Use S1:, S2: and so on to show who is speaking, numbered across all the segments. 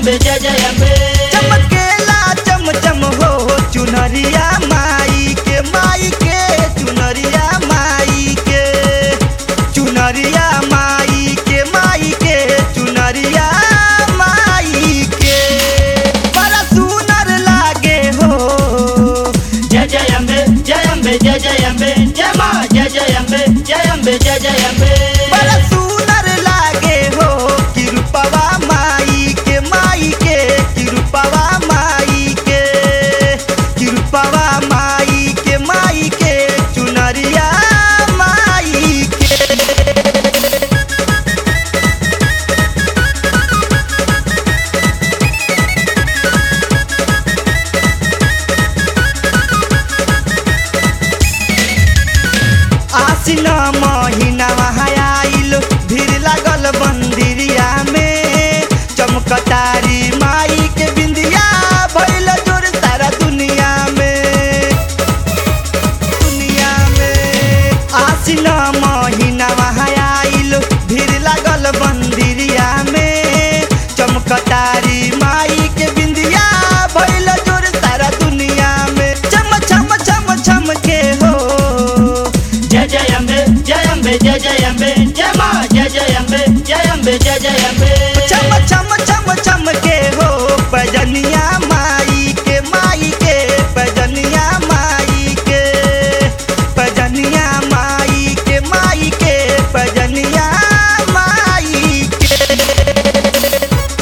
S1: अम्बे जय जय अम्बे
S2: चमकेला चम चम हो चुनरिया माई के माई के चुनरिया माई के चुनरिया माई के माई के चुनरिया माई के बड़ा सुनर लागे हो
S1: जय जय अम्बे जय अम्बे जय जय अम्बे जय माँ जय जय अम्बे जय अम्बे जय जय अम्बे
S2: बड़ा सुनर लागे हो किरुपवा माई के माई के किरुपवा माई के किरुपवा माई के माई के चुनरिया माई के आसिन महीना आइल भीड़ लागल मंदिरिया में चमकतारी माई के बिंदिया भइल जोर सारा दुनिया में दुनिया में आसिन महीना आइल भीड़ लागल मंदिरिया में चमकतारी माई के बिंदिया भइल जोर सारा दुनिया में चम चम चम चम के हो
S1: जय जय अम्बे जय अम्बे जय जय अम्बे जय माँ जय जय अम्बे जय अम्बे जय जय अम्बे
S2: चम चम चम चम के हो पजनिया माई के माई के पजनिया माई के पजनिया माई के माई के पजनिया माई के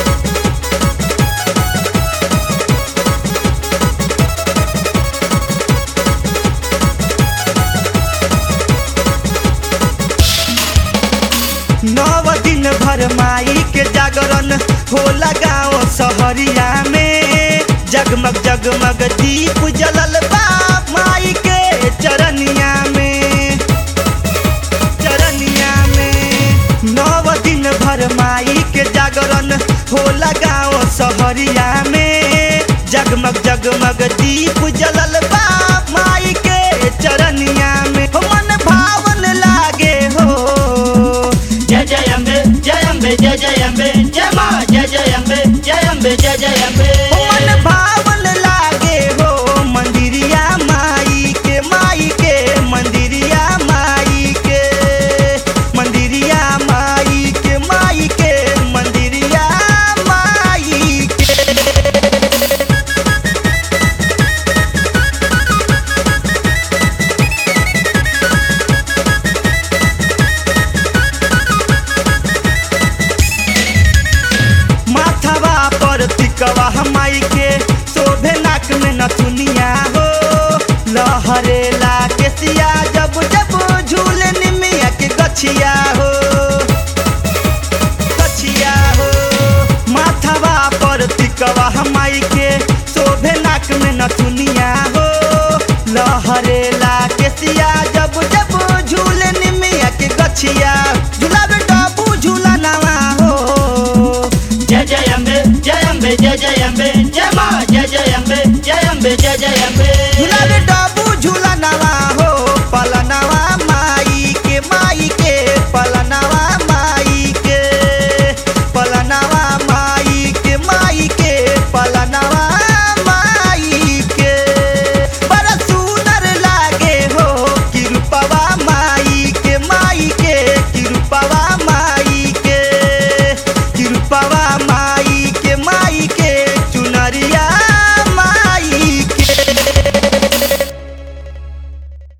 S2: नव दिन भर माई के जागरण होला गाँव सहरिया में जगमग जगमग दीप जलल बा माई के चरनिया में चरनिया में नव दिन भर माई के जागरण होला गाँव सहरिया में जगमग जगमग दीप जलल बा माई के चरनिया में हो मन भावन लागे हो
S1: जय जय अम्बे जय अम्बे जय जय अम्बे जय माँ जय जय अम्बे जय अम्बे जय जय अम्बे
S2: मन भावन लागे हो मंदिरिया माई के माई के मंदिरिया माई के मंदिरिया माई के माई के मंदिरिया माई के माथवा पर टिकवा माई के शोभे नाक में नथुनिया हो लहरेला केसिया जब जब झूले निमिया के गछिया हो गछिया हो माथवा पर टिकवा माई के शोभे नाक में नथुनिया हो लहरेला केसिया जब जब झूले निमिया के गछिया झूलावे डबू झूला नवा हो
S1: जय जय अम्बे जय अम्बे जय जय अम्बे